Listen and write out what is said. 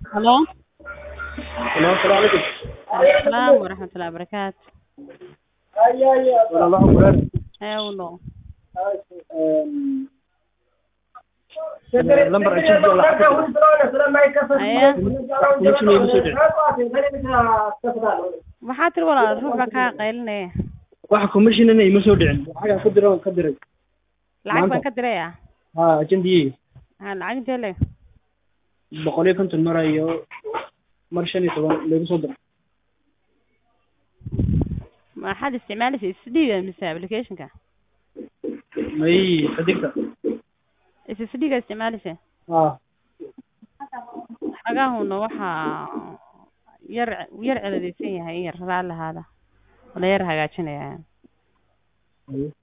Hello. Hello, assalaamu calaykum. Asalaam waraxmatullahi wabarakaatu. Walaalaha Quraan. Eewno. Een, lambar ajiib oo lacag ku jira. Aya. Commission iigu soo dhicin. Waxaa tiri walaal ruux baa kaa qaylinaya. Waxa commissionana ima soo dhicin. Lacagaan ku diray waan ka diray. Lacag baan Maanta. ka diraya. Ha, ajandiyey. Ha lacag intee le? boqol iyo konton mar iyo mar shan iyo toban lagu soo diray. Maxaad isticmaalaysaa SSD-ga mise application-ka? May xidigta. SSD-ga isticmaalaysaa? Ha. Xagaahuna waxaa yar yar celadaysan yahay in yar raali lahaada. Wala yar hagaajinaya. Haye.